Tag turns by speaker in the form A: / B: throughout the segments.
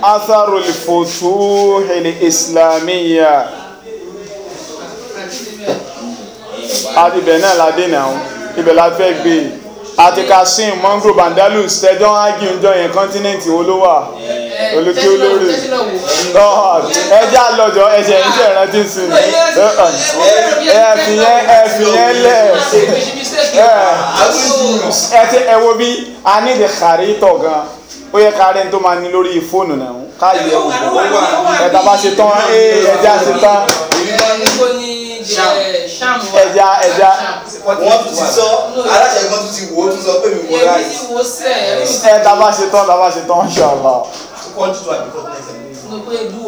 A: atharu al-futuh al-islamiyya àti ibẹ̀ náà la dé náà ibẹ̀ la fẹ́ gbé àti kasim mongro bandalus tẹjọ́ ágì ń jọ yẹn kọ́ńtínẹ́ǹtì wo ló wà olùkí olórí ẹjẹ àlọjọ ẹsẹ iṣẹ ìrántí sí ni ẹ fi yẹn ẹ fi yẹn lẹ ẹ ti ẹ wo bí a ní ìdí kárí tọ̀ gan ó yẹ ká rẹ́ni tó máa ní lórí fóònù náà ká yẹ wò ẹ̀dá bá ṣe tán ẹ̀já ṣe tán ẹ̀já ẹ̀já
B: wọ́n tún ti sọ aláṣẹ kan tún ti wò ó tún sọ pé mi wò ráì.
A: ẹ̀dá bá ṣe tán ẹ̀dá bá ṣe tán ṣọlọ.
B: kọ́ńtù tó àbí kọ́ńtù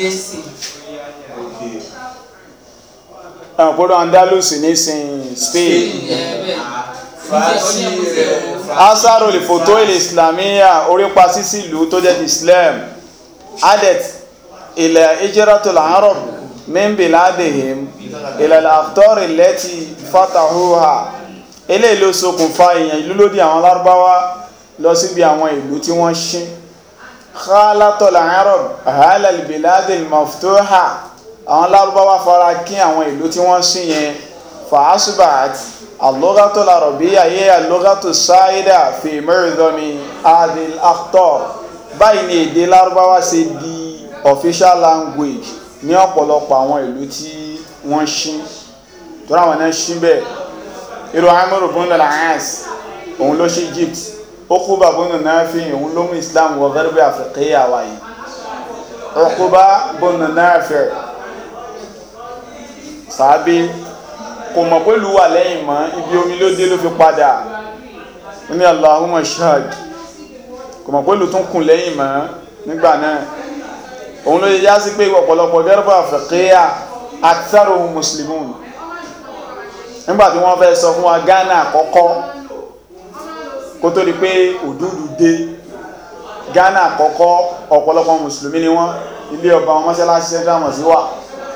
A: ẹ̀ gbọ́dọ̀ andalus ní sin spain.
B: fàájì rẹ̀
A: asaro lè fòtó ilẹ̀ islamiyya orípa sísí ìlú tó jẹ́ ti islam adet ilẹ̀ ijiratul arab min biladihim ilẹ̀ al-aqtar allati fatahuha eléyìí ló ṣokùnfà èèyàn ìlú lódì àwọn lárúbáwá lọ síbi àwọn ìlú tí wọ́n ṣí khalatul arab halal biladil maftuha àwọn lárúbáwá fara kí àwọn ìlú tí wọ́n ṣí yẹn fa'asbat اللغة العربية هي اللغة السائدة في معظم هذه الأخطار báyìí ni èdè lárúbáwá ṣe di official language ní ọ̀pọ̀lọpọ̀ àwọn ìlú tí wọ́n ṣí torí àwọn náà ṣí bẹ́ẹ̀ irú amúrò bọ́nà làás òun ló ṣí Egypt Uquba bọ́nà Nafi òun ló mú Islam wọ gẹ́rẹ́bẹ́ àfẹ́kẹ́yà wáyé Uquba bọ́nà Nafi sàábé kò mọ̀ pé ìlú wà lẹ́yìn mọ́ ibi omi ló dé ló fi padà ó ní Allahumma shahad kò mọ̀ pé ìlú tún kùn lẹ́yìn mọ́ nígbà náà òun ló yẹ já sí pé ọ̀pọ̀lọpọ̀ dẹ́rẹ́bà àfẹ́kẹ́yà aktharuhum muslimun nígbà tí wọ́n fẹ́ sọ fún wa Ghana àkọ́kọ́ kó tó di pé òdúdú dé Ghana àkọ́kọ́ ọ̀pọ̀lọpọ̀ mùsùlùmí ni wọ́n ilé ọba wọn mọ́ṣáláṣí central mosque wà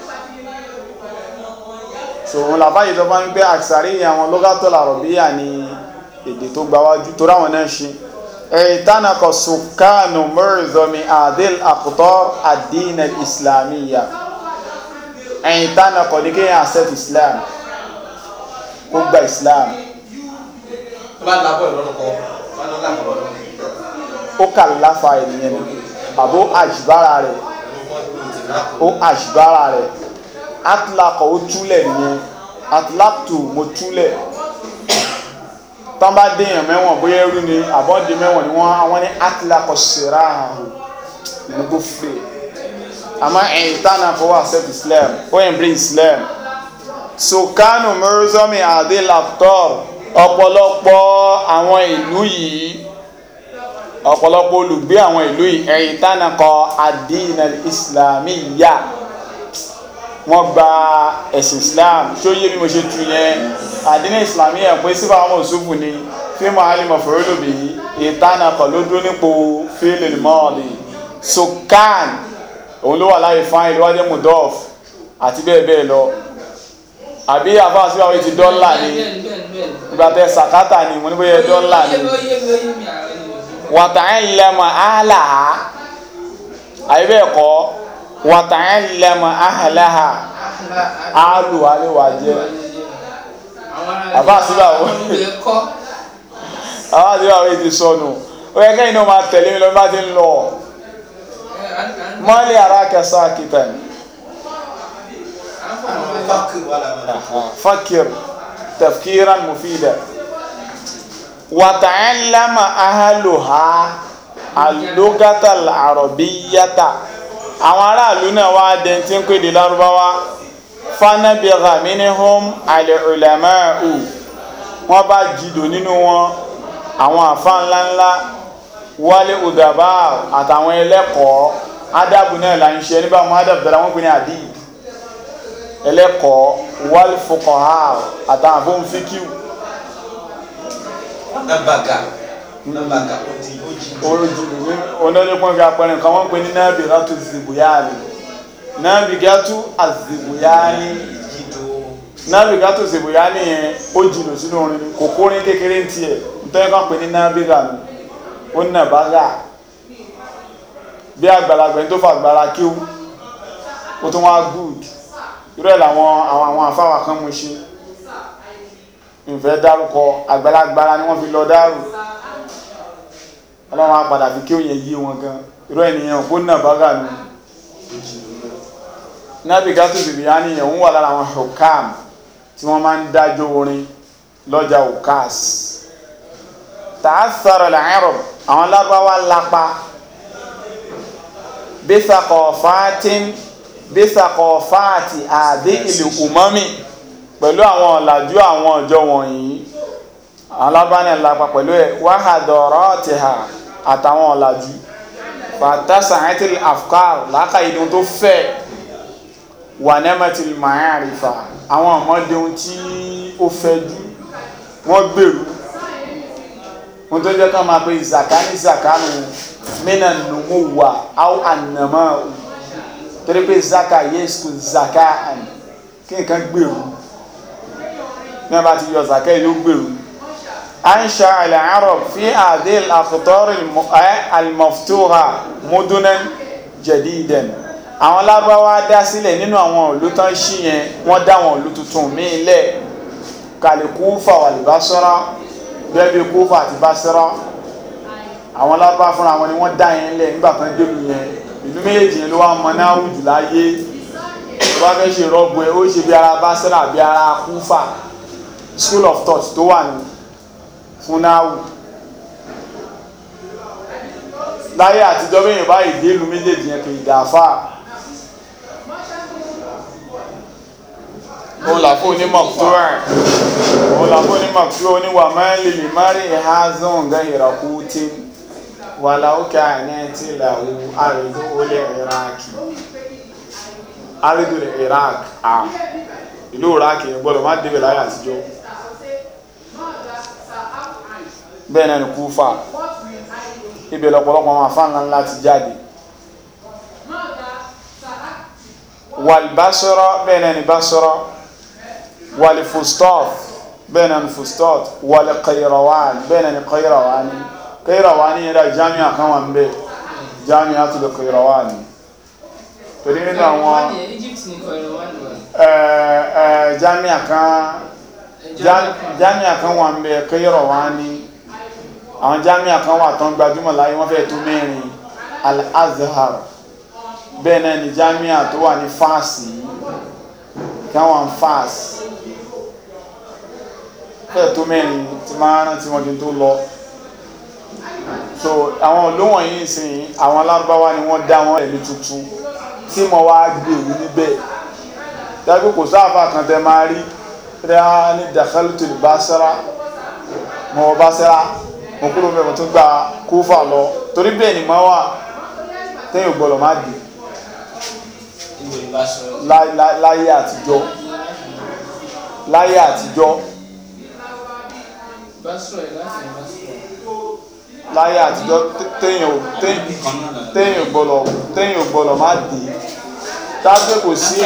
A: so òun làbáyé tó bá ń gbé àṣàrí àwọn lọ́gàtọ̀ làrọ̀bíyà ní èdè tó gbáwájú tó ráwọn náà ṣe ẹ̀ẹ́dánakọ̀ sùkánù mẹ́rìndọ́mi adil akutor adina islamiyya ẹ̀ẹ́dánakọ̀ ní kéèyàn accept islam kó gba islam
B: bá labọ̀ ìlọ́nà kan bá lọ́ làbọ̀ lọ́nà
A: ó kà láfa ènìyàn ni àbó àṣìbára rẹ̀ ó àṣìbára rẹ̀ atlakọ̀ ó túlẹ̀ nìyẹn atlaktu mo túlẹ̀ tán bá déèyàn mẹ́wọ̀n bóyá ẹrú ni àbọ̀dé mẹ́wọ̀n ni wọ́n àwọn ní atlakọ̀ sèrà àhùn ní kó fè àmọ́ ẹ̀yìn tánà fọwọ́ accept islam ó embrace islam sokanu mẹ́rọ́sọ́mì adé laptop ọ̀pọ̀lọpọ̀ àwọn ìlú yìí ọ̀pọ̀lọpọ̀ olùgbé àwọn ìlú yìí ẹ̀yìn tánà kọ adínà islamiyya wọ́n gba ẹ̀sìn islam tí ó yé bí mo ṣe tu yẹn àdínà islamiyya pé sífà àwọn òṣùfù ni fíìmù alimọ̀ fòrólòbí ìtànà kọ̀ ló dúró nípò fíìlì mọ́ọ̀lì sokan òun ló wà láyé fáìn lọ́wọ́dé mudof àti bẹ́ẹ̀ bẹ́ẹ̀ lọ àbí àbá síbà wọ́n ti dọ́là ni ìgbà tẹ sàkátà ni mo ní bóyá dọ́là ni wàtàlẹ́mọ̀ àhàlàhà àyè bẹ́ẹ̀ kọ́ wàtàlẹ́mọ̀ àhàlàhà àlù àlewà jẹ́ àbá síbà wọ́n àbá síbà wọ́n ti sọnù ó yẹ kẹ́yìn náà máa tẹ̀lé mi lọ bá ti ń lọ mọ́lẹ̀ ara kẹsà kìtàn
B: fákì wà lábẹ́
A: fakir tafkiran mufida وتعلم أهلها اللغة العربية àwọn aráàlú náà wá dẹ̀ tí ń pèdè lárúbáwá fanabigha minhum al-ulama'u wọ́n bá jìdò nínú wọn àwọn àfa ńláńlá wálé udaba àtàwọn ẹlẹ́kọ̀ọ́ ádàbù náà là ń ṣe nígbà wọn ádàbù dára wọn pè ní àdìb ẹlẹ́kọ̀ọ́ wal fuqaha àtàwọn àbóhùn fíkìw
B: nàbàgà nàbàgà ó di ó jí
A: ojú onídẹ́gbọ́n fi apẹ̀rẹ̀ nǹkan wọ́n ń pè ní náàbì látò zìbùyáàlì náàbì gátú àzìbùyáàlì
B: jído
A: náàbì gátò zìbùyáàlì yẹn ó jìnnà sínú orin ni kò kórin kékeré ń tiẹ̀ nítorí kan pè ní náàbì gà ní ó nà bá gà bí àgbàlagbà ẹni tó fà gbára kíw ó tún wá good irú ẹ̀ làwọn àwọn àwọn àfáwà kan mú ṣe ìfẹ́ dárúkọ àgbàlagbára ni wọ́n fi lọ dárò ọlọ́run á padà fi kí ó yẹ yé wọn gan irú ènìyàn kó nà bágà nù nábì gátù bìbí á níyàn ń wà lára àwọn hukam tí wọ́n máa ń dájọ́ orin lọ́jà ukas tààsàrọ̀ làárọ̀ àwọn lábáwá lápá bísàkọ̀fáàtín bísàkọ̀fáàtì àdé ìlú umami pẹ̀lú àwọn ọ̀làjú àwọn ọjọ́ wọ̀nyí alábánẹ̀ lápá pẹ̀lú ẹ̀ wáhàdọ̀rọ̀ ti hà àtàwọn ọ̀làjú fàtàsà àìtìl afkar láka ìdún tó fẹ́ wà nẹ́mẹ̀tìl ma'arifa àwọn ọmọdé ohun tí ó fẹ́ jú wọ́n gbèrú wọ́n tó jẹ́ ká máa pe ìzàká ní ìzàká nù mínà nùmú wà áwọ̀ ànàmọ́ torí pé zaka yéésù zaka kí nǹkan gbèrú ní a bá ti yọ zaka yóò gbèrú aisha al-arab fi adil akhtar al-maftuha mudunan jadidan àwọn lábáwá dá sílẹ̀ nínú àwọn ìlú tán ṣí yẹn wọ́n dá àwọn ìlú tuntun míì lẹ̀ kàlí kúfà wal basra bẹ́ẹ̀ bí kúfà àti basra àwọn lábá fúnra wọn ni wọ́n dá yẹn lẹ̀ nígbà kan délù yẹn ìlú méjèèjì yẹn ló wá mọ náà wù jù láyé tó bá fẹ́ ṣe rọ́gbọ ẹ̀ ó ṣe bí ara basra bí ara kúfà school of thought tó wà ní fúnáwù láyé àtijọ́ bẹ́yìn báyìí délù méjèèjì yẹn kì í dàáfà òun làfó onímọ̀ tó rẹ̀ òun làfó onímọ̀ tó oníwà mẹ́lì lè má rí ẹ̀há zọ́n gẹ́ ìrọ̀kú tí wà láwùkẹ́ àìní tí làwù àrídó olè iraki àrídó iraq à ìlú iraq yẹn gbọ́dọ̀ má débẹ̀ láyé àtijọ́ bẹ́ẹ̀ náà ni kúfà ibẹ̀ lọ́pọ̀lọpọ̀ àwọn afáànà ńlá ti jáde wàlbásọ́rọ́ bẹ́ẹ̀ náà ni básọ́rọ́ wàlfustọ́t bẹ́ẹ̀ náà ni fustọ́t wàlkairawani bẹ́ẹ̀ náà ni kairawani kairawani yẹ́dá jami'a kan wà ń bẹ́ jami'a tó lè kairawani torí nínú àwọn jami'a kan jami'a kan wà ń bẹ́ kairawani àwọn jami'a kan wà tán gbajúmọ̀ láyé wọ́n fẹ́ tó mẹ́rin al-azhar bẹ́ẹ̀ náà ni jami'a tó wà ní fásì káwọn fás fẹ́ tó mẹ́rin tí máa rántí wọn kí n tó lọ so àwọn olóhùn yìí sìn àwọn alárúbáwá ni wọ́n dá wọn ẹ̀mí tuntun tí mo wá gbèrú níbẹ̀ dájú kò sáfà kan tẹ máa rí rẹ́ ní dakhaltu al-Basra mọ̀ Basra mo kúrò bẹ́ẹ̀ mo tún gba kúfà lọ torí bẹ́ẹ̀ ni máa wà téèyàn gbọ́dọ̀ má dì láyé àtijọ́ láyé àtijọ́ láyé àtijọ́ téèyàn gbọ́dọ̀ téèyàn gbọ́dọ̀ má dì tágbé kò sí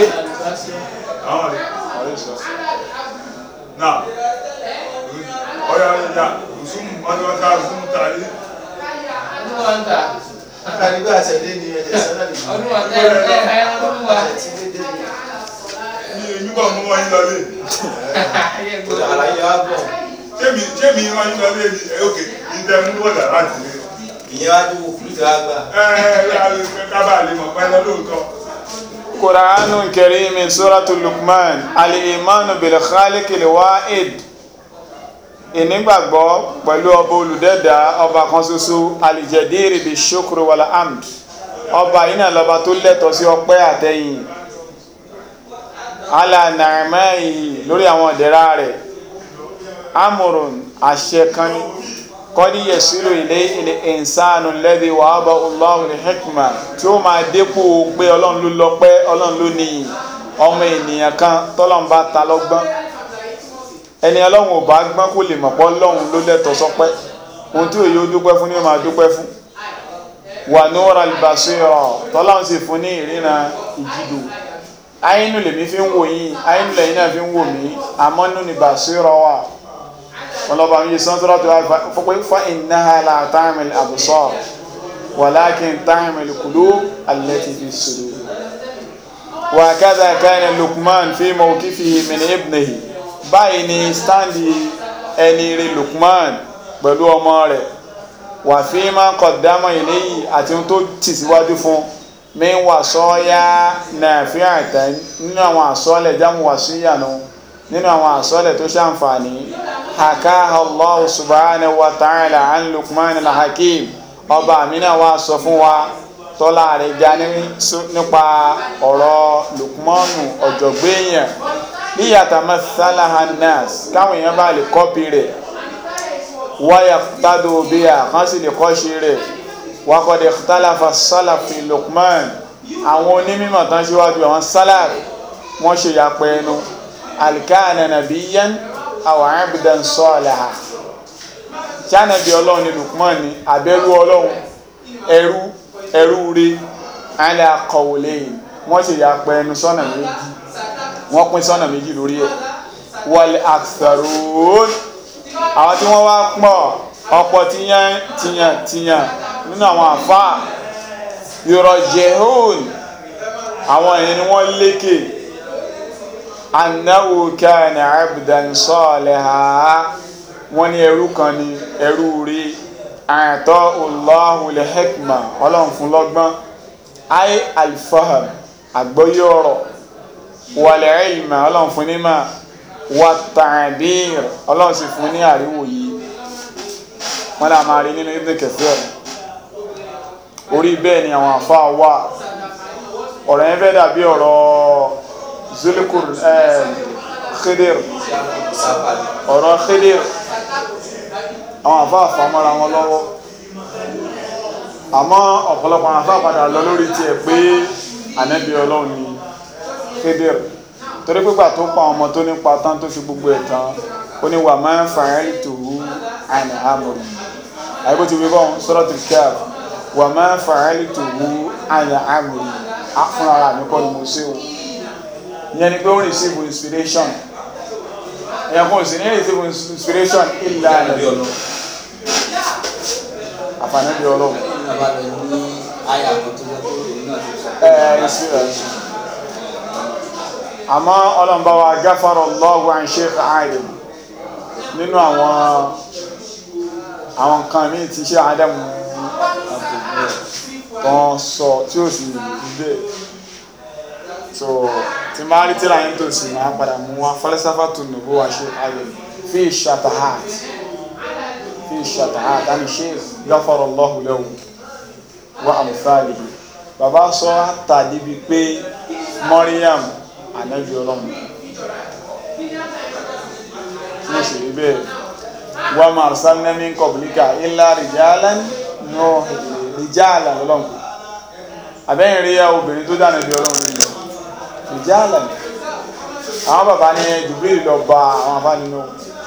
C: Now, ọ̀yà ìyá zoom ọdúnwáta zoom tàrí.
B: Olúwàntà.
D: Àkàrígbé àṣẹdé ni ẹ̀jẹ̀ sẹ́lẹ̀ nìyí.
B: Olúwàntà ẹ̀ ẹ̀ olúwa.
D: Àti dédé ni.
C: ní èmi bọ̀ mú wọn yín lọlé.
D: Àlàyé wa bọ̀.
C: Jẹ́mi Jẹ́mi wọn yín lọlé ní òkè ìtẹ̀ mú bọ̀dà láti lé.
D: Ìyẹn wá dúró fúlùtì wa gbà.
C: Ẹ ẹ kábà lè mọ̀ pẹ́ lọ lóòótọ́.
A: Qur'anun Karim Suratul Luqman Al-imanu bil khaliqil wahid ìnígbàgbọ́ pẹ̀lú ọba olùdẹ́dà ọba kan ṣoṣo alìjẹ̀dìrì bí ṣókòrò wàlá amd ọba yìí náà lọba tó lẹ́tọ̀ọ́ sí ọpẹ́ àtẹ̀yìn alànàmẹ́yì lórí àwọn ìdẹ̀ra rẹ̀ amòrùn àṣẹ kan ní kọ́dí yẹ̀sílò ilé ilé ìsánù lẹ́dí wàhábà Allahu ní hikma tí ó máa dépò pé ọlọ́run ló lọ́pẹ́ ọlọ́run ló níyì ọmọ ènìyàn kan tọ́lọ́run bá ta lọ́gbọ́n ẹni ọlọ́run ò bá gbọ́n kó lè mọ̀pọ́ ọlọ́run ló lẹ́tọ̀ọ́ sọpẹ́ ohun tí òye ó dúpẹ́ fún ní ó máa dúpẹ́ fún wà ní ọ̀rọ̀ albasira tọ́lọ́run sì fún ní ìrìnà ìjìdò àyínú lèmi fi ń wò yín àyínú lẹ́yìn náà fi ń wò mí àmọ́ nínú ní basira wà wọn lọ́ba mi yé sọ́n tọ́lá tó wá fọ́ pé fa innaha la ta'mal absar walakin ta'mal qulub allati fi sudur wa kadha kana Luqman fi mawqifihi min ibnihi báyìí ni standi ẹni rí Luqman pẹ̀lú ọmọ rẹ̀ wà fi ma qaddama ilayhi àti ohun tó tì síwájú fún mi wà sọ́ọ́yá nafi'atan nínú àwọn àsọ́ọ̀lẹ̀ jámù wà síyànú nínú àwọn àsọ́ọ̀lẹ̀ tó ṣàǹfààní hakaha Allah subhanahu wa ta'ala an Luqman al-Hakim ọba àmìnà wa sọ fún wa tọ́lá rẹ̀ ga nípa ọ̀rọ̀ Luqmanu ọ̀jọ̀gbẹ́yàn líyàtà masalaha nas káwọn èèyàn bá lè kọ́pì rẹ̀ wáyà tádò bí i kan sì lè kọ́ṣe rẹ̀ wákọ̀dẹ̀ tálàfà sálàfì Luqman àwọn onímọ̀ tán síwájú àwọn sálàf wọ́n ṣe yàpẹ̀ ẹnu alkana nabiyyan aw abdan salaha ṣánàbí ọlọ́run ni Luqman ni àbẹ́rú ọlọ́run ẹrú ẹrú rí ala qawlayn wọ́n ṣe yàpẹ̀ ẹnu sọ́nà méjì wọ́n pín sọ́nà méjì lórí ẹ̀ wal aktharun àwọn tí wọ́n wá pọ̀ ọ̀pọ̀ tíyàn tíyàn tíyàn nínú àwọn àfáà yurajihun àwọn èèyàn ni wọ́n lékè annahu kana abdan saliha wọ́n ní ẹrú kan ní ẹrú rí àtọ́ Allahu al-hikma ọlọ́run fún lọ́gbọ́n ay al-fahm àgbọ́yé ọ̀rọ̀ wal-ilma ọlọ́run fún ní máa wàtàbír ọlọ́run sì fún ní àríwò yìí wọ́n lá máa rí nínú Ibn Kathir orí bẹ́ẹ̀ ni àwọn àfá wà ọ̀rọ̀ yẹn fẹ́ dàbí ọ̀rọ̀ zulikur Khidir ọ̀rọ̀ Khidir àwọn àfá àfàmọ́ra wọn lọ́wọ́ àmọ́ ọ̀pọ̀lọpọ̀ àwọn àfá padà lọ lórí tiẹ̀ pé ànábì ọlọ́run ni Khidir torí pípa tó pa ọmọ tó nípa tán tó fi gbogbo ẹ̀ tán ó ní wà máa ń fàárí tòwú àìní àmọ̀rì àyíkó ti fi bọ́ Suratul Kahf wà máa ń fàárí tòwú àìní àmọ̀rì fún ara mi kọ́ ni mo ṣe o ìyẹn ni pé ó receive inspiration ẹ̀yàn kò sì ní receive inspiration ìlà rẹ̀ àfààní bí ọlọ́run àmọ́ ọlọ́mbà wa gáfàrọ̀ Allahu an Sheikh Adam nínú àwọn àwọn kan ní ti ṣe Adamu kan sọ tí ó sì gbé so tí máa rí tíra yín tó sì máa padà mú wa falsafatu nubuwa Sheikh Adam fi shatahat fi shatahat àni Sheikh gáfàrọ̀ Allahu lahu wa amthalihi bàbá sọ àtàdé bíi pé Maryam ànábì ọlọ́run tí ó sì rí bẹ́ẹ̀ wa ma arsalna min qablika illa rijalan nù rijalan ọlọ́run àbẹ́yìn rí ya obìnrin tó dáná bí ọlọ́run rí rijalan àwọn bàbá ní Jibril lọ bá àwọn afá nínú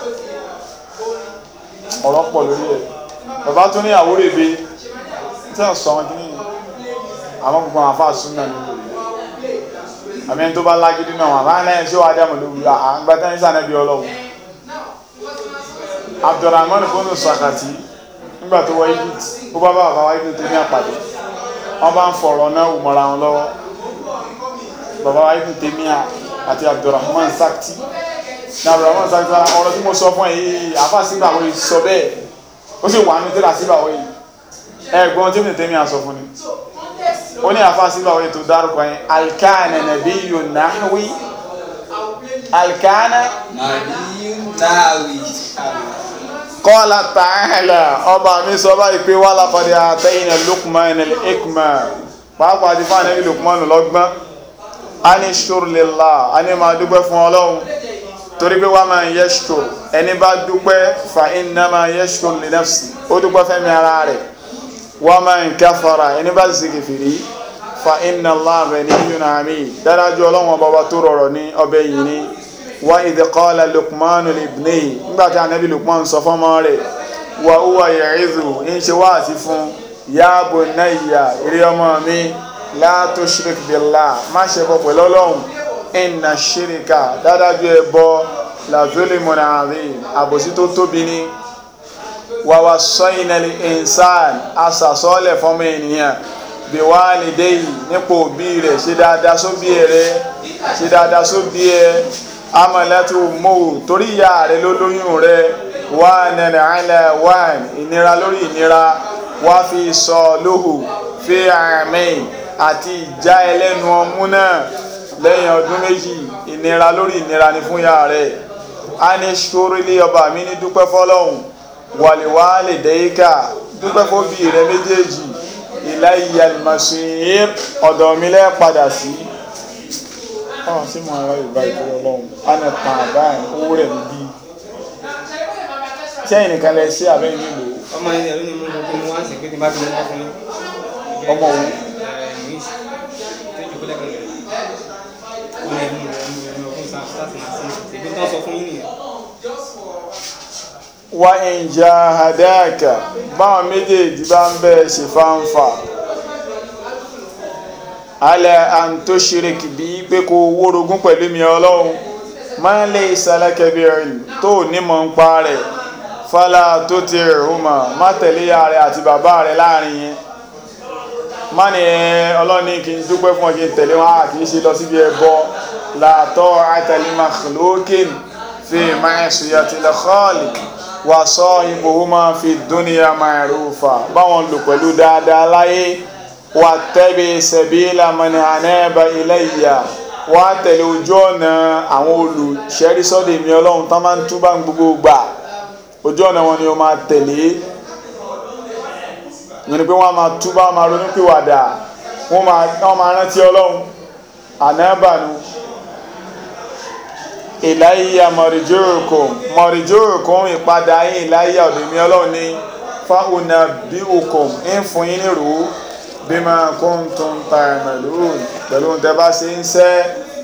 A: ọ̀rọ̀ pọ̀ lórí ẹ̀ bàbá tó ní àwórè bí tí wọ́n sọ wọn kí ní àwọn gbogbo àwọn afá súnmọ́ nínú àmì ẹni tó bá lágídí náà wà máa lẹ́yìn tí ó wà dámọ̀ lórí àgbàtà ní sànẹ́bí ọlọ́run Abdulrahman bonu Sakati nígbà tó wọ Egypt ó bá bá bàbá wa Egypt tó ní àpàdé wọ́n bá ń fọ̀rọ̀ náà wùmọ̀ra wọn lọ́wọ́ bàbá wa Ibn Taymiyyah àti Abdulrahman Sakti ní Abdulrahman Sakti wọn ọ̀rọ̀ tí mo sọ fún yìí àfa sígbà wo sọ bẹ́ẹ̀ ó sì wà ní tẹ́lá sígbà wo yìí ẹ̀gbọ́n tí Ibn Taymiyyah sọ fún ni ó ní àfa sígbà wo tó dárúkọ yẹn alkana nabiyyun nahwi alkana
D: Nàbíyún náàwì.
A: qala ta'ala ọba mi sọ báyìí pé wà lápàdé àtẹ́yìn Luqman al-hikma pàápàá ti fáwọn ẹbí Luqman lọ́gbọ́n a ní ṣúrlélà a ní máa dúpẹ́ fún ọlọ́run torí pé wà máa yashkur ẹni bá dúpẹ́ fa innama yashkur li nafsi ó dúpẹ́ fẹ́mi ara rẹ̀ wà máa kafara ẹni bá sì kèfèrí fa inna Allaha ghaniyyun hamid dárájú ọlọ́run ọba wa tó rọrọ̀ ní ọbẹ̀ yìí ní wa idh qala Luqmanu li ibnihi nígbàtí ànábì Luqman sọ fọ́mọ rẹ̀ wa huwa ya'idhu ń ṣe wáàsí fún ya bunayya eré ọmọ mi la tushrik billah má ṣe bọ pẹ̀lú ọlọ́run inna shirka dádájú ẹbọ la zulmun azim àbòsí tó tóbi ní wàwà sọ́yìnàlì insan asàsọ́lẹ̀ fọ́mọ ènìyàn bí wá lè dé yìí nípò òbí rẹ̀ ṣe dáadáa sóbí rẹ̀ ṣe dáadáa sóbí ẹ̀ amọ̀lẹ́tò mọ́ torí ìyá rẹ̀ ló lóyún rẹ̀ wà nẹ̀nẹ̀ àìlẹ̀ wà ìnira lórí ìnira wá fi sọ lóhù fi àmín àti ìjà ẹlẹ́nu ọmú náà lẹ́yìn ọdún méjì ìnira lórí ìnira ni fún ìyá rẹ̀ a ní ṣorílé ọba mi ní dúpẹ́ fọ́lọ́hùn wàlíwá lè dẹ́yíkà dúpẹ́ fóbi rẹ méjèèjì ìlà ìyàlùmọ̀sìn ọ̀dọ̀ mi lẹ́ padà sí. ọ̀hún sí mo ara yorùbá ìtọ́jú ọlọ́run a ní tàn àbáyé owó rẹ̀ níbí. sẹ́yìn nìkan lẹ sí abẹ́ nílò
D: ọmọ ilẹ̀ ló ní mú gbogbo mú wá sí pé tí bá ti mú wá fún yín.
A: ọmọ òun
D: Luis tó jù kúlẹ̀ kan rẹ̀ ó lè mú rẹ̀ mú rẹ̀ mú ọkùnrin sáà láti máa sí ìgbé tán sọ fún yín nìyẹn.
A: wa in jahadaka báwọn méjèèjì bá ń bẹ́ẹ̀ ṣe fáńfà ala an tushrik bí pé kó wórogún pẹ̀lú mi ọlọ́run ma laysa laka bi ilm tó nímọ̀ ń pa rẹ̀ fala tuti'huma má tẹ̀lé ya rẹ̀ àti bàbá rẹ̀ láàrin yẹn má ní ẹ ọlọ́ni kì í dúpẹ́ fún ọ kí n tẹ̀lé wọn a kì í ṣe lọ síbi ẹbọ la ta'ata li makhluqin fi ma'siyatil khaliq wa sahibuhuma fi dunya ma'rufa báwọn lò pẹ̀lú dáadáa láyé wà tẹ́bi sabila man anaba ilayya wà tẹ̀lé ojú ọ̀nà àwọn olùṣẹ́rí sọ́dọ̀ mi ọlọ́run tán máa ń túbà ń gbogbo gbà ojú ọ̀nà wọn ni o máa tẹ̀lé yẹn ni pé wọ́n máa túbà wọ́n máa ronú pìwàdà wọ́n máa wọ́n máa rántí ọlọ́run ànábànú ìláyà mọ̀rìjórùkùn mọ̀rìjórùkùn ìpadà yín ìláyà ọ̀dọ̀ mi ọlọ́run ní fáwọnà bí òkùn ń fún yín nírò bí máa kún tó ń ta ẹ̀mẹ̀lú pẹ̀lú tẹ́ bá ṣe ń sẹ́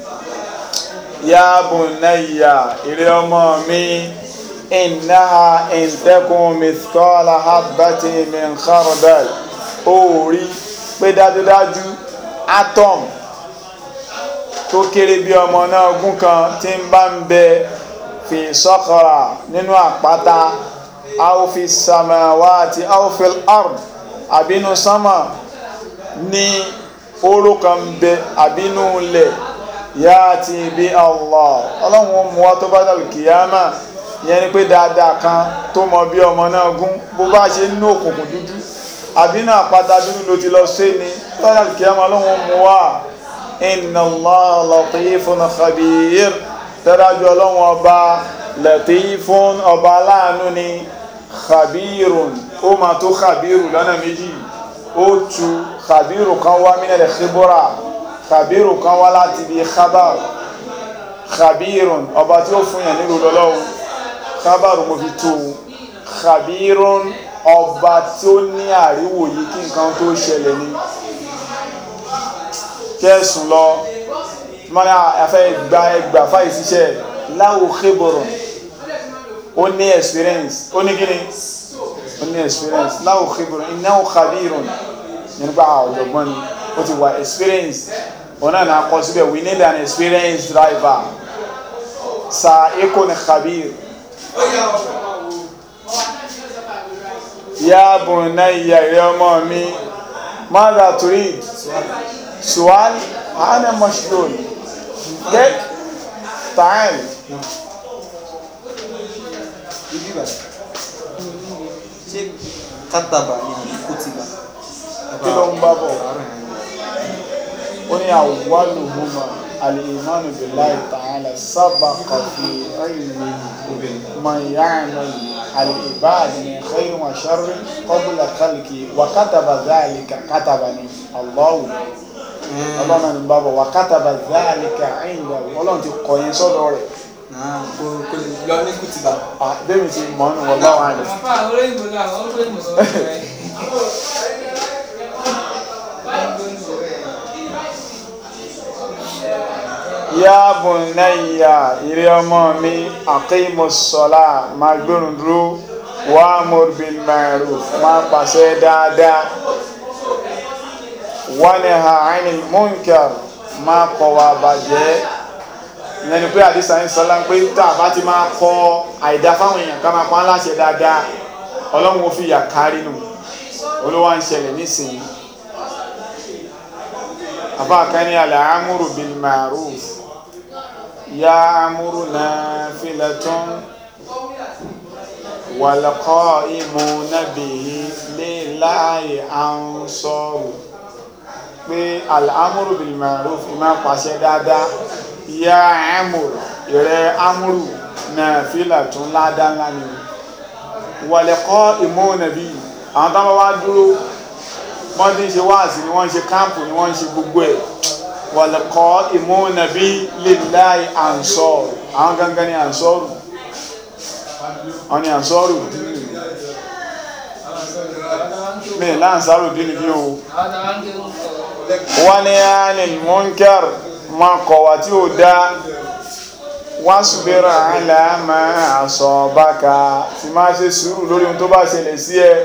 A: yáàbù náyà ìrẹ́ ọmọ mi ìnáha ìtẹ́kùn mìtọ́lá habati min khardal ó rí pé dájúdájú atom tó kéré bí ọmọ náà gún kan tí ń bá ń bẹ fi sọ́kọ̀rà nínú àpáta áwòfi samawati áwòfil ard àbínú sánmà ní oró kan bẹ àbínú ilẹ̀ yá ti bí Allah ọlọ́run mú wa tó bá dàbí kìyàmà ìyẹn ni pé dáadáa kan tó mọ bí ọmọ náà gún bó bá ṣe ní òkùnkùn dúdú àbínú àpáta dúdú ló ti lọ sí ni tó bá dàbí kìyàmà ọlọ́run mú wa inna allah latifun khabir dájú ọlọ́run ọba latifun ọba aláàánú ni khabirun ó ma tó khabiru lọ́nà méjì ó tu khabiru kan wá mílẹ̀ khibura khabiru kan wá láti bí khabar khabirun ọba tí ó fún yàn nílùú lọ́lọ́run khabar mo fi tu khabirun ọba tí ó ní àríwòye kí nǹkan tó ṣẹlẹ̀ ni kẹsùn lọ mọ́nà afẹ́ gba ẹgbà fáyì síṣẹ́ láwò kébọ̀rọ̀ ó ní experience ó ní gíní ó ní experience láwò kébọ̀rọ̀ ináwó khabirun nígbà ọ̀jọ̀gbọ́n ni ó ti wà experience òun náà náà kọ síbẹ̀ we need an experienced driver sa eko ni khabir ya bunayya ìrẹ́ ọmọ mi mada turid سؤال أنا مشغول كيف تعال
D: ibi bá ṣé kátàbà ni àbí kùtìbà.
A: kí ló ń bá bọ̀ ó ní awwaluhuma al-imanu billahi ta'ala sabaqa fi ilmihi man ya'mal al-ibad min khairin wa sharrin qabla khalqi wa kataba dhalika katabani Allahu ọlọ́run ní bá bọ̀ wà kátàbà záàlìkà ẹ̀yìnbá ọlọ́run ti kọ̀ yẹn sọ́dọ̀ rẹ̀
D: náà kò kò lè lọ ní kùtìbà.
A: bẹ́ẹ̀ni ti mọ̀ ọ́nù wọ́n lọ́wọ́ àlẹ́.
E: Àpá olóyìnbó náà, àwọn olóyìnbó sọ fún ẹ.
A: yá bunayya ìrẹ́ ọmọ mi aqimus salah máa gbẹ̀rún dúró wa'mur bil ma'ruf máa pàṣẹ dáadáa wanha 'anil munkar máa kọ̀ wá bàjẹ́ ìyẹn ni pé àdìsá ń sọlá pé tá a bá ti máa kọ àìdá fáwọn èèyàn ká máa pa á láṣẹ dáadáa ọlọ́run ó fi yà kárí nù olówó à ń ṣẹlẹ̀ nísìnyí àbá kan ní al-amru bil ma'ruf ya'muru nafilatun wal qa'imuna bihi lillahi ansaru pé al-amru bil ma'ruf ìmá pàṣẹ dáadáa ya'muru ìrẹ́ amúrù nafilatun ládá ńlá ni wal qa'imuna bihi àwọn táwọn wá dúró wọ́n ti ń ṣe wáàsí ni wọ́n ń ṣe káàmpù ni wọ́n ń ṣe gbogbo ẹ̀ wàlẹ̀kọ́ ìmúnàbí lillahi ansọ́rù àwọn gangan ni ansọ́rù wọ́n ni ansọ́rù dínì mi láǹsárù dínì bí o wọ́n ni anil munkar ma kọ̀wà tí ó dá wasbir ala ma asabaka tí máa ṣe sùúrù lórí ohun tó bá ṣẹlẹ̀ sí ẹ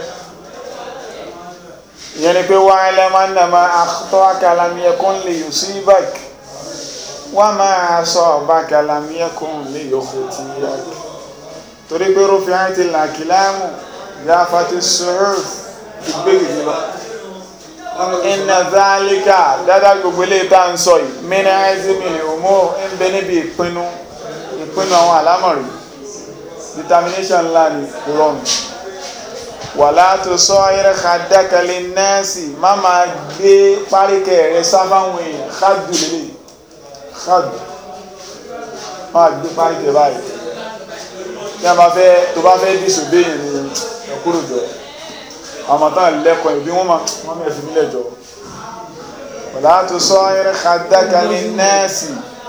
A: ìyẹn ni pé wa'lam annama akhta'aka lam yakun liyusibak wa ma asabaka lam yakun liyukhti'ak torí pé rufi'atil aqlamu jaffati suhuf ìgbéyìí lọ inna dhalika dáadáa gbogbo ilé tá ń sọ yìí min azmil umur ń bẹ níbi ìpinnu ìpinnu àwọn àlámọ̀rí determination ńlá ni rọrùn wàlá tó sọ ayẹrẹ kàdákàlẹ̀ nẹ́ẹ̀sì má máa gbé páríkẹ̀ rẹ sáfáwọn èèyàn kájú lélẹ̀ kájú má gbé páríkẹ̀ báyìí tí a bá fẹ́ tó bá fẹ́ dìsòdé yẹn ni ẹ̀kúrò jọ àmọ́ tán lẹ́kọ̀ọ́ ìbí wọ́n máa wọ́n mẹ́rin fi nílẹ̀ jọ wàlá tó sọ ayẹrẹ kàdákàlẹ̀ nẹ́ẹ̀sì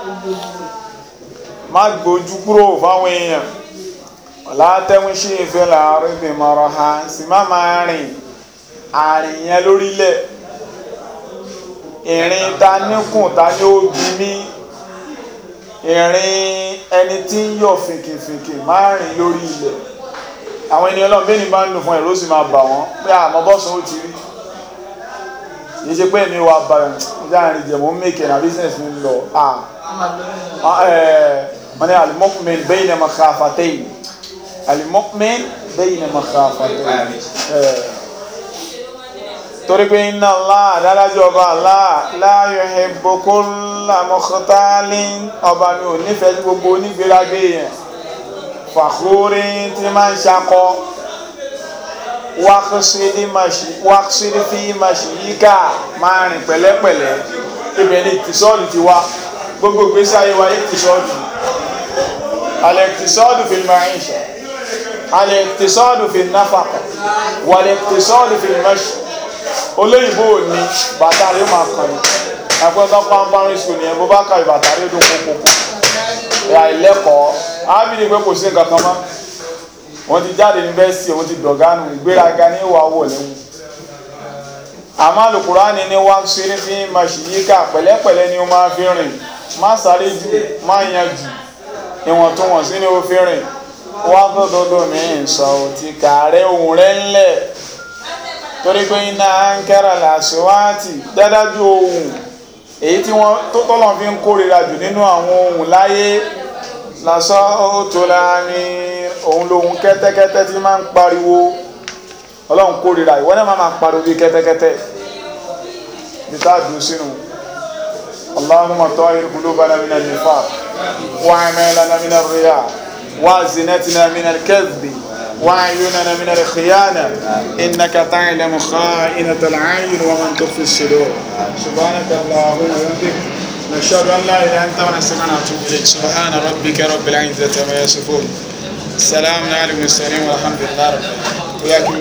A: má gbójú kúrò fáwọn èèyàn látẹ́wọ́n ṣe ìfẹ́ láàrin bí mọ̀rọ̀ ha sì má máa rìn àrìn yẹn lórílẹ̀ ìrìn ta níkùn ta ní ó bí mí ìrìn ẹni tí ń yọ̀ fìkìfìkì má rìn lórí ilẹ̀ àwọn ènìyàn lọ́n bẹ́ẹ̀ ni bá ń lò fún ẹ̀rọ sì máa bà wọ́n pé àmọ́ bọ́sùn ó ti rí yìí ṣe pé èmi wà bàrẹ̀ ọjà àrìn jẹ̀mọ́ mẹ́kẹ̀ na business mi lọ wọ́n ní alimọ́kùnrin bẹ́ẹ̀ ni makhafatayn alimọ́kùnrin bẹ́yìn makhafatayn torí pé inna Allah adálájọ́ ọba Allah la yuhibbu kulla mukhtalin ọba mi ò nífẹ̀ẹ́ sí gbogbo onígbéragbé yẹn fakhuri tí máa ń ṣakọ waqsid fi mashiyika máa rìn pẹ̀lẹ́pẹ̀lẹ́ ibẹ̀ ni tìsọ́ọ̀lù ti wá gbogbo ìgbésí ayé wa yé tìsọ́ọ̀lù al-iqtisadu fil ma'isha al-iqtisadu fil nafaqa wal-iqtisadu fil mashi olóyìnbó ò ní bàtà rẹ̀ máa kàn ní ẹgbẹ́gbẹ́ pàmpárín school ní ẹgbẹ́ bá kàwé bàtà rẹ̀ dùn kókó ẹ̀yà ìlẹ́kọ̀ọ́ ábìlì pé kò sí nǹkan kan mọ́ wọ́n ti jáde yunifásitì wọ́n ti dọ̀gánù ìgbéraga ní ìwà wọ̀ lẹ́wọ̀n àmọ́ Al-Qur'ani ní wá sí ní fi mashiyika pẹ̀lẹ́pẹ̀lẹ́ ni ó máa fi rìn má sáré jù má yan jù ìwọ̀ntúnwọ̀nsí ni ó fi rìn wá gbọ́dọ̀dọ̀ mi sọ òtí kààrẹ ohun rẹ̀ ńlẹ̀ torí pé iná ankara làṣíwáàtì dádájú ohun èyí tí wọ́n tó tọ́lọ̀ fi ń kórìíra jù nínú àwọn ohun láyé lásán tó láàrin òun lóhun kẹ́tẹ́kẹ́tẹ́ tí máa ń pariwo ọlọ́run kórìíra ìwọ́n náà máa pariwo bí kẹ́tẹ́kẹ́tẹ́ bí tá a dùn sínú اللهم طهر قلوبنا من النفاق وأعمالنا من الرياء وألسنتنا من الكذب وأعيننا من الخيانة إنك تعلم خائنة العين ومن تخفي الصدور سبحانك اللهم وبحمدك نشهد أن لا إله إلا أنت ونستغفرك ونتوب إليك سبحان ربك رب العزة عما يصفون السلام على المرسلين والحمد لله رب العالمين